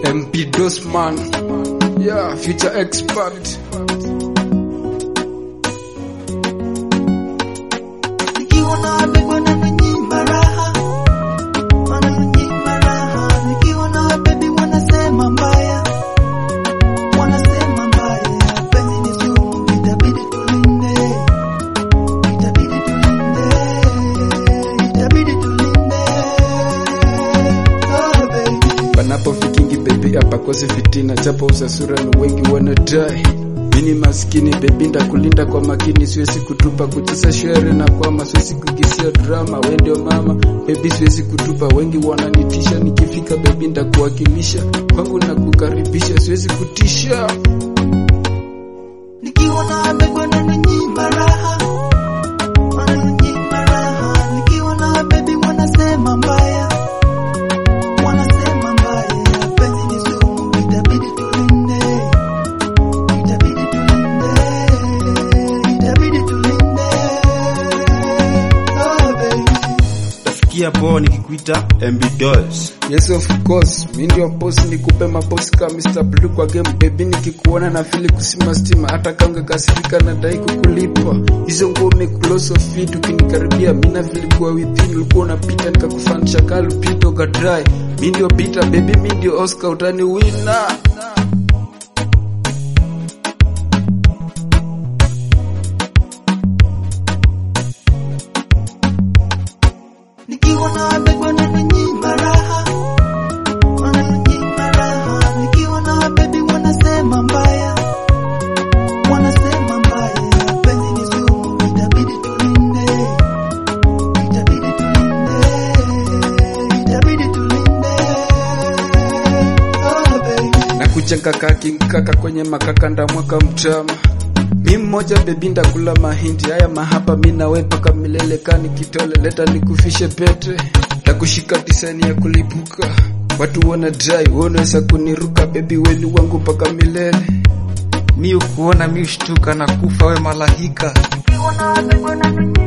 MP Dosman, yeah, future expert. Nikiwa na bebe wananinyima raha, wananinyima raha. Nikiwa na bebe wanasema mbaya, wanasema mbaya. Penzi ni sumu, itabidi tulinde, itabidi tulinde, itabidi tulinde. Oh baby. Panapofikingi baby hapakosi fitina, japo usasura ni wengi wanadai mini maskini baby, ndakulinda kwa makini, siwezi kutupa kucheza shere na kwama, siwezi kugisia drama, we ndio mama baby, siwezi kutupa, wengi wananitisha, nikifika baby ndakuwakilisha, kwangu nakukaribisha, siwezi kutisha. Nikiwa na bebe wananinyima raha, wananinyima raha. Nikiwa na bebe wanasema mbaya, wanasema mbaya. Penzi ni sumu, itabidi tulinde, itabidi tulinde, itabidi tulinde. Oh baby. Tafikia poa nikikuita MB Dolls. Yes of course, mi ndio boss, nikupe mabosi kama Mr. Blue kwa game baby, nikikuona na fili kusima stima, hata kama ungekasirika na dai kukulipa hizo nguo close of fit, ukinikaribia mimi na fili kwa within, ulikuwa unapita nikakufanisha kalu pito ka dry, mi ndio Peter baby, mi ndio Oscar, utani winner Nikiwa na bebe wananinyima raha, wananinyima raha. Nikiwa na bebe wanasema mbaya, wanasema mbaya. Penzi ni sumu, itabidi tulinde, itabidi tulinde, itabidi tulinde. Oh baby. na kujenga kaki nkaka kwenye makaka ndamwaka mtama mi mmoja bebi ndakula mahindi haya mahaba mi nawe paka milele kani kitole leta nikufishe pete takushika disani ya kulipuka watu wana dai wanaweza kuniruka bebi weni wangu paka milele Mi ukuona mi ushtuka na kufa we malahika. Nikiwa na bebe wananinyima